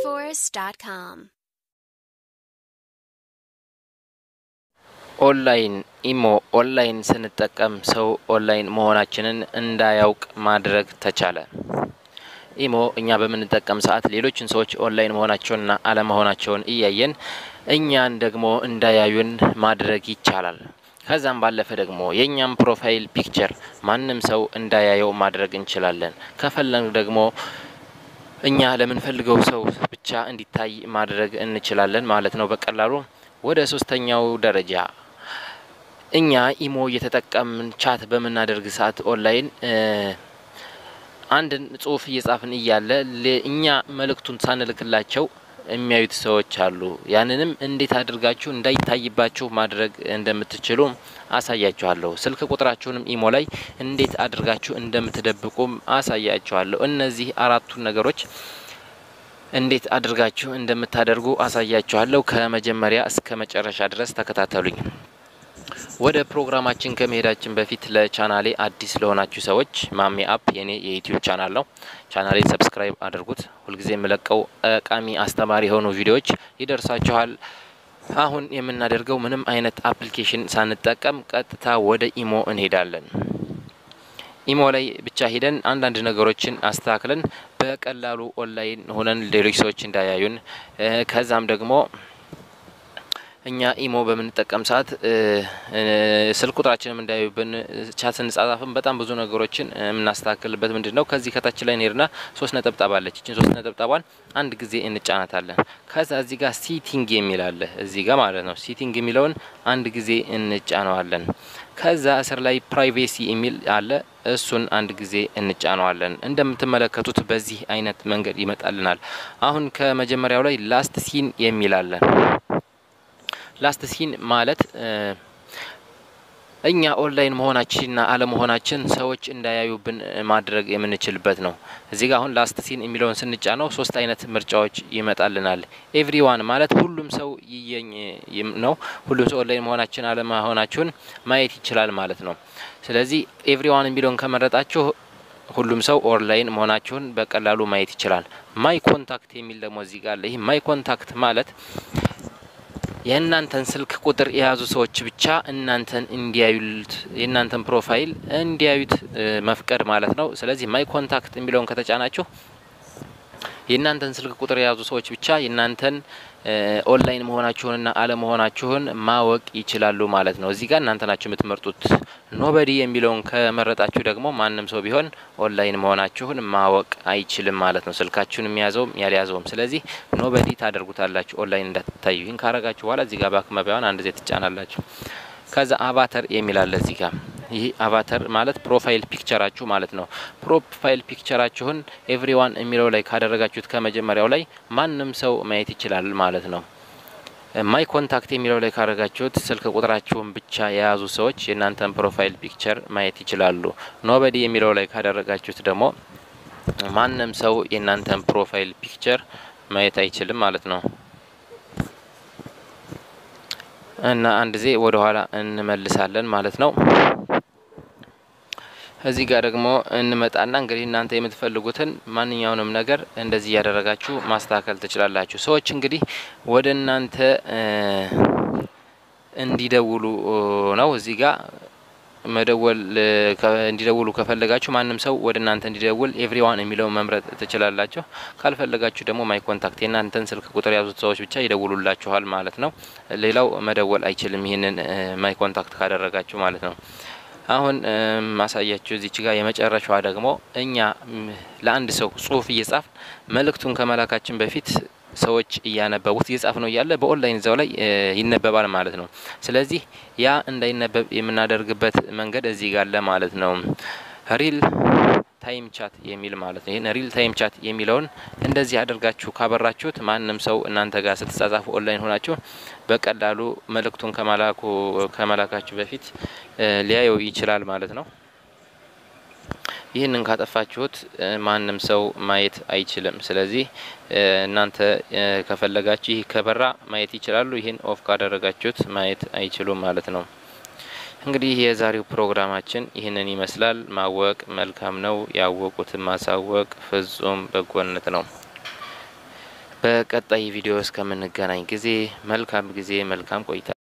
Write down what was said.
TheMarketForce.com. ኦንላይን ኢሞ ኦንላይን ስንጠቀም ሰው ኦንላይን መሆናችንን እንዳያውቅ ማድረግ ተቻለ። ኢሞ እኛ በምንጠቀም ሰዓት ሌሎችን ሰዎች ኦንላይን መሆናቸውንና አለመሆናቸውን እያየን እኛን ደግሞ እንዳያዩን ማድረግ ይቻላል። ከዛም ባለፈ ደግሞ የእኛም ፕሮፋይል ፒክቸር ማንም ሰው እንዳያየው ማድረግ እንችላለን። ከፈለን ደግሞ እኛ ለምንፈልገው ሰው ብቻ እንዲታይ ማድረግ እንችላለን ማለት ነው በቀላሉ። ወደ ሶስተኛው ደረጃ እኛ ኢሞ እየተጠቀምን ቻት በምናደርግ ሰዓት ኦንላይን አንድን ጽሁፍ እየጻፍን እያለ እኛ መልእክቱን ሳንልክላቸው የሚያዩት ሰዎች አሉ። ያንንም እንዴት አድርጋችሁ እንዳይታይባችሁ ማድረግ እንደምትችሉ አሳያችኋለሁ። ስልክ ቁጥራችሁንም ኢሞ ላይ እንዴት አድርጋችሁ እንደምትደብቁም አሳያችኋለሁ። እነዚህ አራቱን ነገሮች እንዴት አድርጋችሁ እንደምታደርጉ አሳያችኋለሁ። ከመጀመሪያ እስከ መጨረሻ ድረስ ተከታተሉኝ። ወደ ፕሮግራማችን ከመሄዳችን በፊት ለቻናሌ አዲስ ለሆናችሁ ሰዎች ማሜ አፕ የኔ የዩቲዩብ ቻናል ነው። ቻናሌ ሰብስክራይብ አድርጉት። ሁልጊዜ የምለቀው ጠቃሚ አስተማሪ የሆኑ ቪዲዮዎች ይደርሳችኋል። አሁን የምናደርገው ምንም አይነት አፕሊኬሽን ሳንጠቀም ቀጥታ ወደ ኢሞ እንሄዳለን። ኢሞ ላይ ብቻ ሄደን አንዳንድ ነገሮችን አስተካክለን በቀላሉ ኦንላይን ሆነን ሌሎች ሰዎች እንዳያዩን ከዛም ደግሞ እኛ ኢሞ በምንጠቀም ሰዓት ስልክ ቁጥራችንም እንዳያዩብን ቻት ስንጻጻፍም በጣም ብዙ ነገሮችን የምናስተካክልበት ምንድን ነው? ከዚህ ከታች ላይ እንሄድና ሶስት ነጠብጣብ አለች። እችን ሶስት ነጠብጣቧን አንድ ጊዜ እንጫናታለን። ከዛ እዚህ ጋር ሲቲንግ የሚል አለ እዚህ ጋር ማለት ነው። ሲቲንግ የሚለውን አንድ ጊዜ እንጫነዋለን። ከዛ እስር ላይ ፕራይቬሲ የሚል አለ። እሱን አንድ ጊዜ እንጫነዋለን። እንደምትመለከቱት በዚህ አይነት መንገድ ይመጣልናል። አሁን ከመጀመሪያው ላይ ላስት ሲን የሚል አለ። ላስት ሲን ማለት እኛ ኦንላይን መሆናችንና አለመሆናችን ሰዎች እንዳያዩብን ማድረግ የምንችልበት ነው። እዚህ ጋር አሁን ላስት ሲን የሚለውን ስንጫነው ሶስት አይነት ምርጫዎች ይመጣልናል። ኤቭሪዋን ማለት ሁሉም ሰው ይየኝ ነው። ሁሉም ሰው ኦንላይን መሆናችን አለመሆናችሁን ማየት ይችላል ማለት ነው። ስለዚህ ኤቭሪዋን የሚለውን ከመረጣችሁ ሁሉም ሰው ኦንላይን መሆናችሁን በቀላሉ ማየት ይችላል። ማይ ኮንታክት የሚል ደግሞ እዚህ ጋር አለ። ይህ ማይ ኮንታክት ማለት የእናንተን ስልክ ቁጥር የያዙ ሰዎች ብቻ እናንተን እንዲያዩት የእናንተን ፕሮፋይል እንዲያዩት መፍቀድ ማለት ነው። ስለዚህ ማይ ኮንታክት የሚለውን ከተጫናችሁ የእናንተን ስልክ ቁጥር የያዙ ሰዎች ብቻ የእናንተን ኦንላይን መሆናችሁንና አለመሆናችሁን ማወቅ ይችላሉ ማለት ነው። እዚህ ጋር እናንተ ናችሁ የምትመርጡት። ኖበዲ የሚለውን ከመረጣችሁ ደግሞ ማንም ሰው ቢሆን ኦንላይን መሆናችሁን ማወቅ አይችልም ማለት ነው። ስልካችሁን የሚያዘውም ያልያዘውም። ስለዚህ ኖበዲ ታደርጉታላችሁ ኦንላይን እንዳትታዩ። ይህን ካረጋችሁ በኋላ እዚህ ጋር ባክ መቢያውን አንድ ዜ ትጫናላችሁ። ከዛ አቫተር የሚል አለ እዚህ ጋር። ይህ አቫተር ማለት ፕሮፋይል ፒክቸራችሁ ማለት ነው። ፕሮፋይል ፒክቸራችሁን ኤቭሪዋን የሚለው ላይ ካደረጋችሁት ከመጀመሪያው ላይ ማንም ሰው ማየት ይችላል ማለት ነው። ማይ ኮንታክት የሚለው ላይ ካደረጋችሁት ስልክ ቁጥራችሁን ብቻ የያዙ ሰዎች የእናንተን ፕሮፋይል ፒክቸር ማየት ይችላሉ። ኖበዲ የሚለው ላይ ካደረጋችሁት ደግሞ ማንም ሰው የእናንተን ፕሮፋይል ፒክቸር ማየት አይችልም ማለት ነው። እና አንድ ዜ ወደ ኋላ እንመልሳለን ማለት ነው። እዚህ ጋር ደግሞ እንመጣና እንግዲህ እናንተ የምትፈልጉትን ማንኛውንም ነገር እንደዚህ እያደረጋችሁ ማስተካከል ትችላላችሁ። ሰዎች እንግዲህ ወደ እናንተ እንዲደውሉ ነው እዚህ ጋር መደወል እንዲደውሉ ከፈለጋችሁ ማንም ሰው ወደ እናንተ እንዲደውል ኤቭሪዋን የሚለውን መምረጥ ትችላላችሁ። ካልፈለጋችሁ ደግሞ ማይ ኮንታክት የእናንተን ስልክ ቁጥር የያዙት ሰዎች ብቻ ይደውሉላችኋል ማለት ነው። ሌላው መደወል አይችልም፣ ይህንን ማይ ኮንታክት ካደረጋችሁ ማለት ነው። አሁን ማሳያችሁ እዚች ጋር የመጨረሻዋ ደግሞ እኛ ለአንድ ሰው ጽሁፍ እየጻፍ መልእክቱን ከመላካችን በፊት ሰዎች እያነበቡት እየጻፍ ነው እያለ በኦንላይን እዛው ላይ ይነበባል ማለት ነው። ስለዚህ ያ እንዳይነበብ የምናደርግበት መንገድ እዚህ ጋር አለ ማለት ነው። ሪል ታይም ቻት የሚል ማለት ነው። ይህን ሪል ታይም ቻት የሚለውን እንደዚህ አድርጋችሁ ካበራችሁት ማንም ሰው እናንተ ጋር ስትጻጻፉ ኦንላይን ሆናችሁ በቀላሉ መልእክቱን ከመላኩ ከመላካችሁ በፊት ሊያየው ይችላል ማለት ነው። ይህንን ካጠፋችሁት ማንም ሰው ማየት አይችልም። ስለዚህ እናንተ ከፈለጋችሁ ይህ ከበራ ማየት ይችላሉ። ይህን ኦፍ ካደረጋችሁት ማየት አይችሉም ማለት ነው። እንግዲህ የዛሬው ፕሮግራማችን ይህንን ይመስላል። ማወቅ መልካም ነው፣ ያወቁትን ማሳወቅ ፍጹም በጎነት ነው። በቀጣይ ቪዲዮ እስከምንገናኝ ጊዜ መልካም ጊዜ፣ መልካም ቆይታ